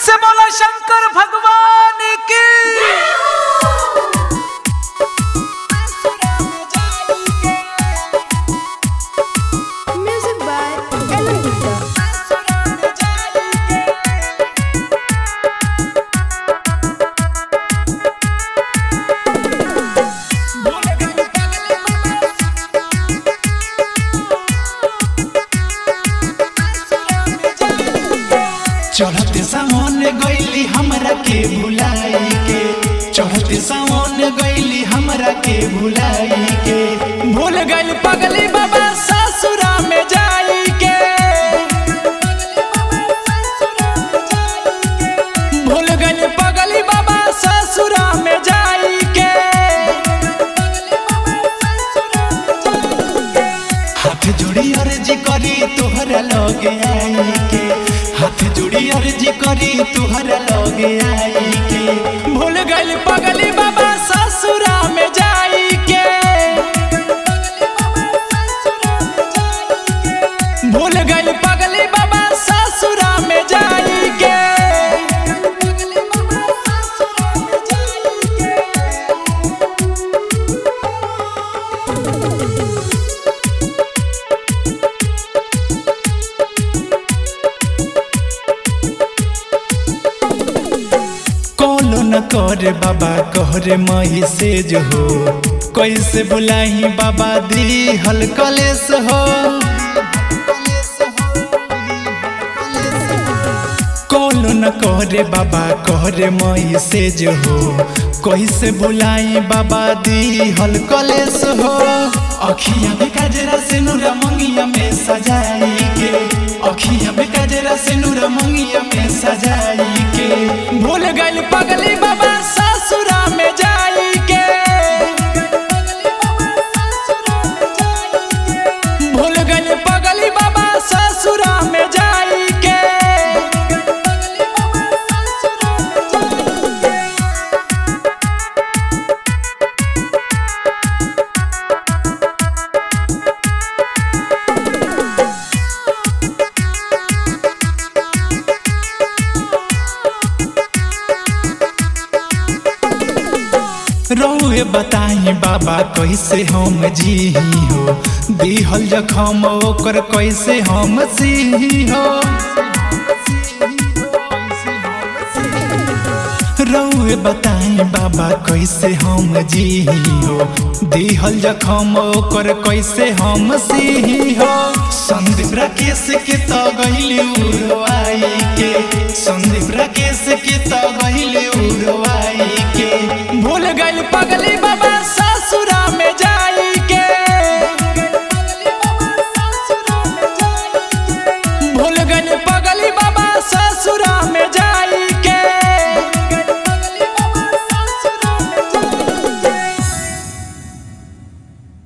से बोला शंकर भगवान की Music by Ella Gupta. चढ़ते सावन गईली हमरा के भुलाई के चढ़ते सावन गईली हमरा के भुलाई के भूल गइल पगली बाबा ससुरा में जाई के भूल गइल पगली बाबा ससुरा में जाई के हाथ जोड़ी अर्जी करी तोहरा लगे आई के हाथ जोड़ी अर्जी करी तोहरा लगे आई के भूल गइल पगली बाबा ससुरा में जाई के भूल गइल पगली बाबा ससुरा में जाई के कौलो न करे बाबा कहरे मही से जो हो कैसे बुलाही बाबा दी हल कलेस हो कौलो न करे बाबा कहरे मही से जो हो कैसे बुलाई बाबा दी हल कलेस हो अखिया में काजरा से नूरा मंगिया में सजाई के अखिया में काजरा से नूरा मंगिया में सजाई के भूल गइल पगली बाबा ससुरा में जाई के भूल गइल पगली बाबा ससुरा में जाई के रहुए बताई बाबा कैसे हम जी हो दिहल जखम ओकर कैसे हम सी हो रहुए बताई बाबा कैसे हम जी हो दिहल जखम ओकर कैसे हम सी हो संदीप राकेश के तो गइली उड़वाई के संदीप राकेश के तो गइली उड़वाई के भूल गइल पगली बाबा ससुरा में जा